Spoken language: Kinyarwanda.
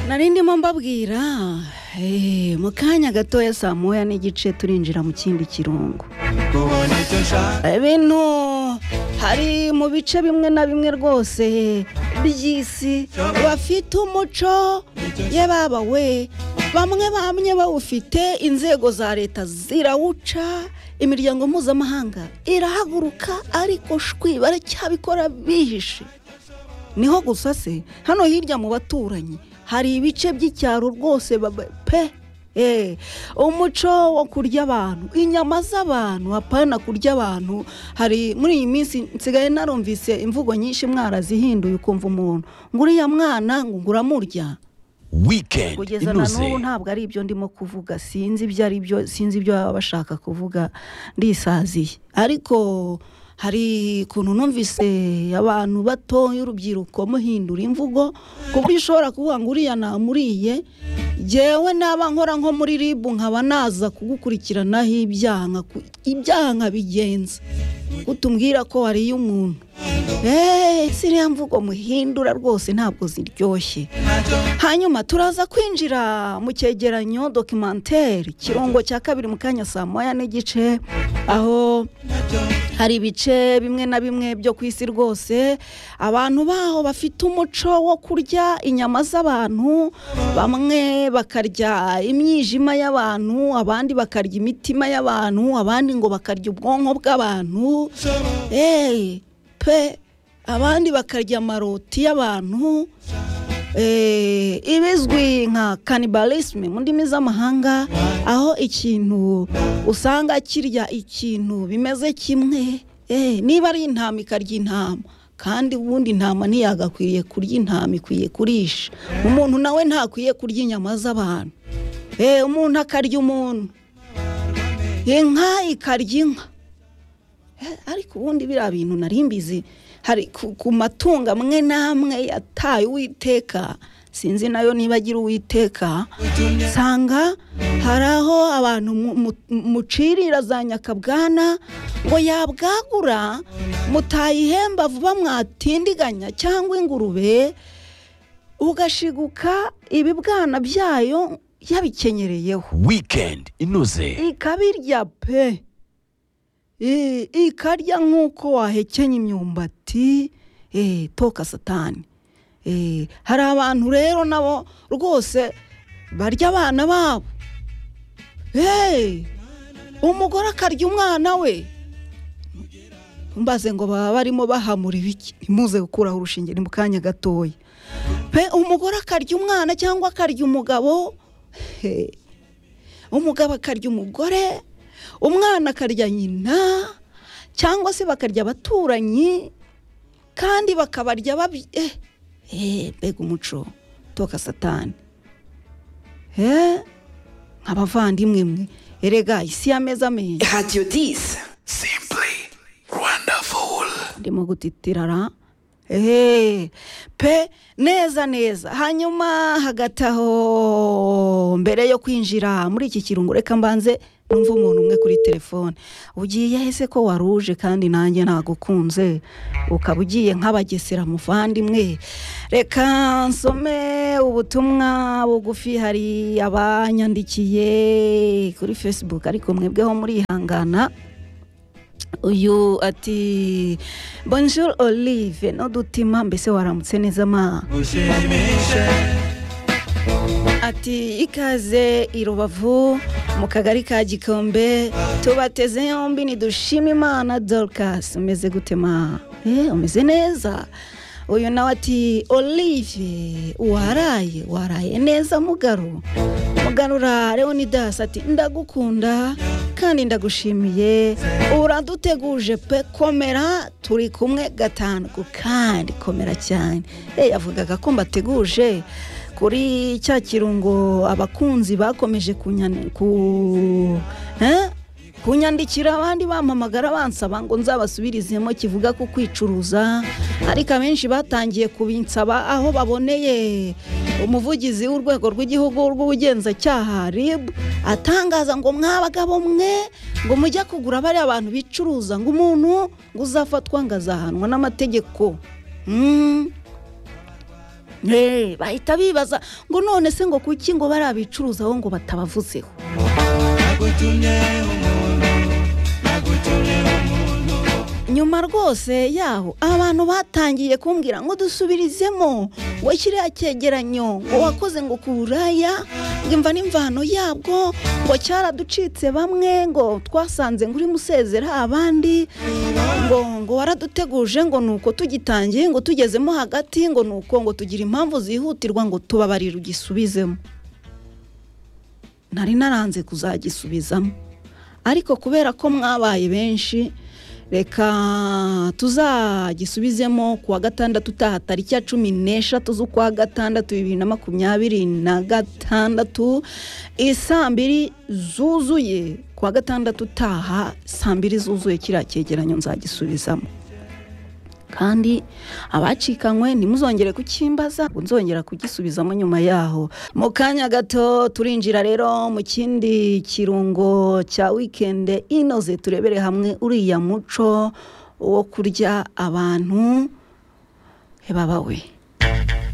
narindimo mbabwira eh, mu kanya gatoya saa moya n'igice turinjira mu kindi kirungo ibintu hari mu bice bimwe na bimwe rwose by'isi bafite umuco ye baba we bamwe bamwe bawufite inzego za leta zirawuca imiryango mpuzamahanga irahaguruka ariko shwi baracyabikora bihishe niho gusa se hano hirya mu baturanyi hari ibice by'icyaro rwose baba- pe Eh, umuco wo kurya abantu inyama z'abantu apana kurya abantu hari muri iyi minsi nsigaye narumvise imvugo nyinshi mwarazihinduye ukumva umuntu ngo uriya mwana ngo nguramurya wikendi kugeza na n'ubu inuze ntabwo ari ibyo ndimo kuvuga sinzi ibyo ari byo sinzi ibyo baba bashaka kuvuga ndisaziye ariko hari ukuntu numvise abantu bato y'urubyiruko muhindura imvugo ku buryo ushobora kuvuga ngo uriya namuriye ngewe naba nkora nko muri ribu nkaba naza kugukurikiranaho ibyaha nkaku- ibyaha nkabigenza utubwira ko wariye umuntu eee ziriya mvugo muhindura rwose ntabwo ziryoshye hanyuma turaza kwinjira mu cyegeranyo dokimenteri kirungo cya kabiri mu kanya saa moya n'igice aho hari ibice bimwe na bimwe byo ku isi rwose abantu baho bafite umuco wo kurya inyama z'abantu bamwe bakarya imyijima y'abantu abandi bakarya imitima y'abantu abandi ngo bakarya ubwonko bw'abantu eee pe abandi bakarya amaroti y'abantu eh, ibizwi nka kanibalisme mu ndimi z'amahanga aho ikintu usanga kirya ikintu bimeze kimwe eh, niba ari intama ikarya intama kandi ubundi intama ntiyagakwiriye kurya intama ikwiye kurisha umuntu nawe ntakwiye kurya inyama z'abantu Eh, umuntu akarya umuntu inka ikarya inka Eh, ariko ubundi biriya bintu nari mbizi hari ku ku matungo amwe n'amwe yataye uwiteka sinzi nayo niba agira uwiteka usanga hari aho abantu mu- mu- mucirira za nyakabwana ngo yabwagura mutayihemba vuba mwatindiganya cyangwa ingurube ugashiguka ibibwana byayo yabikenyereyeho wikendi inuze ikabirya pe I- ikarya nk'uko wahekenya imyumbati Eh, toka satani Eh, hari abantu rero nabo rwose barya abana babo Eh, umugore akarya umwana we mbaze ngo baba barimo bahamura ibiki ntimuze gukuraho urushinge ni mu kanya gatoya pe umugore akarya umwana cyangwa akarya umugabo Hey umugabo akarya umugore umwana akarya nyina cyangwa se bakarya abaturanyi kandi bakabarya babi eh, eh, mbega umuco toka satani eh, nk'abavandimwe mwe erega isi y'ameza menshi Radio 10. simply wonderful ndimo gutitirara eee pe neza neza hanyuma hagati aho mbere yo kwinjira muri iki kirungo reka mbanze numva umuntu umwe kuri telefone ugiye ese ko waruje kandi nanjye nagukunze ukaba ugiye nk'abagesera muvandimwe reka nsome ubutumwa bugufi hari abanyandikiye kuri facebook ariko mwebweho murihangana uyu ati bonjour olive n'udutima mbese waramutse neza ma ati ikaze i rubavu mu kagari ka gikombe tubateze yombi nidushima imana dorcas umeze gute ma Eh, umeze neza uyu nawe ati olive waraye waraye neza mugaro mugarura leonidas ati ndagukunda kandi ndagushimiye uraduteguje pe komera turi kumwe gatanu ku kandi komera cyane Eh, yavugaga ko mbateguje kuri cya kirungo abakunzi bakomeje kunyana ku Eh? kunyandikira abandi bampamagara bansaba ngo nzabasubirizemo kivuga ku kwicuruza ariko abenshi batangiye kubinsaba aho baboneye umuvugizi w'urwego rw'igihugu rw'ubugenzacyaha rib atangaza ngo mwabagabo mwe ngo mujye kugura bariya abantu bicuruza ngo umuntu ngo uzafatwa ngo azahanwa n'amategeko Mm. Eh, bahita bibaza ngo none se ngo kuki ngo barabicuruza aho ngo batabavuzeho nyuma rwose yaho abantu batangiye kumbwira ngo dusubirizemo ngo kiriya cyegeranyo ngo wakoze ngo ku buraya imva n'imvano yabwo ngo cyaraducitse bamwe ngo twasanze ngo urimo usezera abandi ngo ngo waraduteguje ngo ni uko tugitangiye ngo tugezemo hagati ngo ni uko ngo tugira impamvu zihutirwa ngo tubabarire ugisubizemo nari naranze kuzagisubizamo ariko kubera ko mwabaye benshi reka tuzagisubizemo kuwa gatandatu utaha tariki ya cumi n'eshatu z'ukwa gatandatu bibiri na makumyabiri na gatandatu isaa mbiri zuzuye kuwa gatandatu utaha saa mbiri zuzuye kiriya cyegeranyo nzagisubizamo kandi abacikanywe ntimuzongere kukimbaza ngo nzongera kugisubizamo nyuma yaho mu kanya gato turinjira rero mu kindi kirungo cya wikende inoze turebere hamwe uriya muco wo kurya abantu he baba we